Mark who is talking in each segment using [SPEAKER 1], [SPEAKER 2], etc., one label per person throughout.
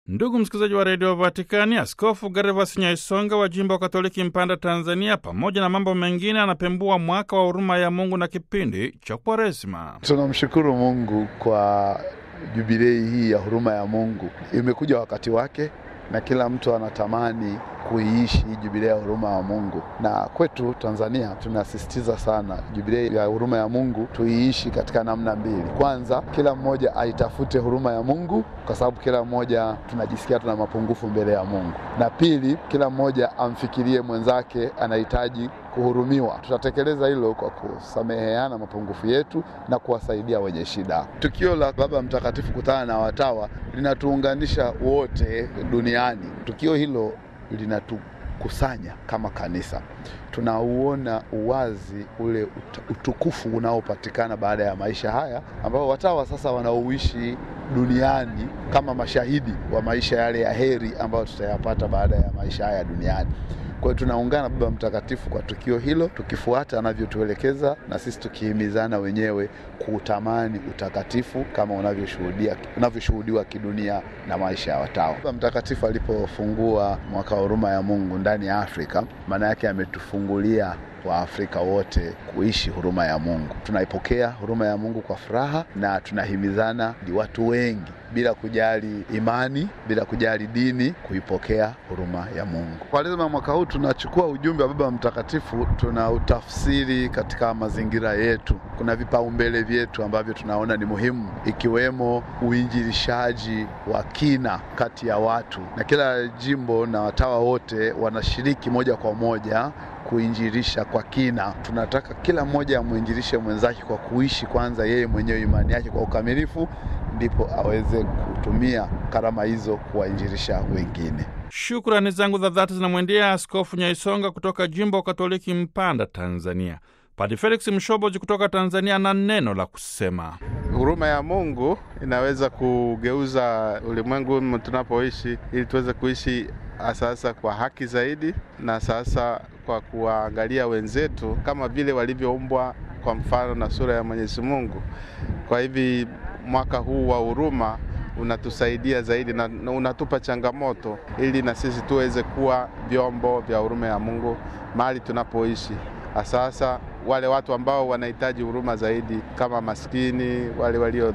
[SPEAKER 1] Ndugu msikilizaji wa redio Vatikani, Askofu Gervas Nyaisonga wa jimbo wa Katoliki Mpanda, Tanzania, pamoja na mambo mengine, anapembua mwaka wa huruma ya Mungu na kipindi cha Kwaresima.
[SPEAKER 2] Tunamshukuru Mungu kwa jubilei hii ya huruma ya Mungu. Imekuja wakati wake na kila mtu anatamani kuiishi hii jubilei ya huruma ya Mungu, na kwetu Tanzania tunasisitiza sana jubilei ya huruma ya Mungu tuiishi katika namna mbili. Kwanza, kila mmoja aitafute huruma ya Mungu kwa sababu kila mmoja tunajisikia tuna mapungufu mbele ya Mungu, na pili, kila mmoja amfikirie mwenzake anahitaji kuhurumiwa. Tutatekeleza hilo kwa kusameheana mapungufu yetu na kuwasaidia wenye shida. Tukio la Baba Mtakatifu kutana na watawa linatuunganisha wote duniani. Tukio hilo linatukusanya kama kanisa, tunauona uwazi ule utukufu unaopatikana baada ya maisha haya, ambao watawa sasa wanaoishi duniani kama mashahidi wa maisha yale ya heri ambayo tutayapata baada ya maisha haya duniani. Kwa hiyo tunaungana Baba Mtakatifu kwa tukio hilo, tukifuata anavyotuelekeza na sisi tukihimizana wenyewe kuutamani utakatifu kama unavyoshuhudia unavyoshuhudiwa kidunia na maisha ya watawa. Baba Mtakatifu alipofungua mwaka wa huruma ya Mungu ndani ya Afrika, maana yake ametufungulia Waafrika wote kuishi huruma ya Mungu. Tunaipokea huruma ya Mungu kwa furaha na tunahimizana ni watu wengi bila kujali imani, bila kujali dini, kuipokea huruma ya Mungu. Kwaresima mwaka huu tunachukua ujumbe wa Baba Mtakatifu, tunautafsiri katika mazingira yetu. Kuna vipaumbele vyetu ambavyo tunaona ni muhimu, ikiwemo uinjilishaji wa kina kati ya watu, na kila jimbo na watawa wote wanashiriki moja kwa moja kuinjilisha kwa kina. Tunataka kila mmoja amwinjilishe mwenzake kwa kuishi kwanza yeye mwenyewe imani yake kwa ukamilifu, ndipo aweze kutumia karama hizo kuwainjilisha wengine.
[SPEAKER 1] Shukrani zangu za dhati zinamwendea Askofu Nyaisonga kutoka jimbo Katoliki Mpanda, Tanzania. Padi Felix Mshoboji kutoka Tanzania na neno la kusema.
[SPEAKER 3] Huruma ya Mungu inaweza kugeuza ulimwengu tunapoishi, ili tuweze kuishi sasa kwa haki zaidi, na sasa kwa kuwaangalia wenzetu kama vile walivyoumbwa kwa mfano na sura ya Mwenyezi Mungu. Kwa hivi mwaka huu wa huruma unatusaidia zaidi na unatupa changamoto ili na sisi tuweze kuwa vyombo vya huruma ya Mungu mahali tunapoishi. Sasa wale watu ambao wanahitaji huruma zaidi kama maskini, wale walio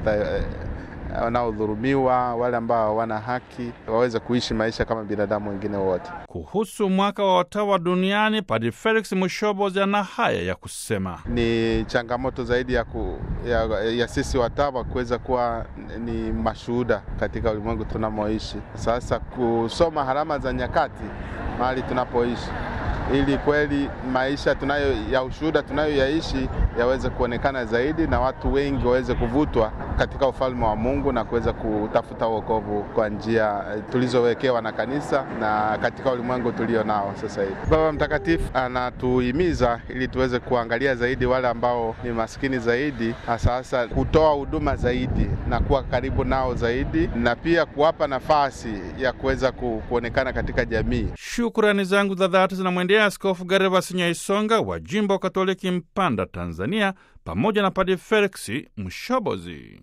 [SPEAKER 3] wanaodhulumiwa, wale ambao hawana haki waweze kuishi maisha kama binadamu wengine wote.
[SPEAKER 1] Kuhusu mwaka wa watawa duniani, Padre Felix Mushobozi ana haya ya kusema.
[SPEAKER 3] Ni changamoto zaidi ya, ku, ya, ya sisi watawa kuweza kuwa ni mashuhuda katika ulimwengu tunamoishi. Sasa kusoma harama za nyakati mahali tunapoishi ili kweli maisha tunayo ya ushuhuda tunayoyaishi yaweze kuonekana zaidi na watu wengi waweze kuvutwa katika ufalme wa Mungu na kuweza kutafuta wokovu kwa njia tulizowekewa na kanisa na katika ulimwengu tulio nao sasa hivi. Baba Mtakatifu anatuhimiza ili tuweze kuangalia zaidi wale ambao ni maskini zaidi, hasa hasa kutoa huduma zaidi na kuwa karibu nao zaidi na pia kuwapa nafasi ya kuweza kuonekana katika jamii.
[SPEAKER 1] Shukrani zangu za dhati zinamwendea Askofu Gervas Nyaisonga wa jimbo Katoliki Mpanda, Tanzania, pamoja na Padre Felix Mshobozi.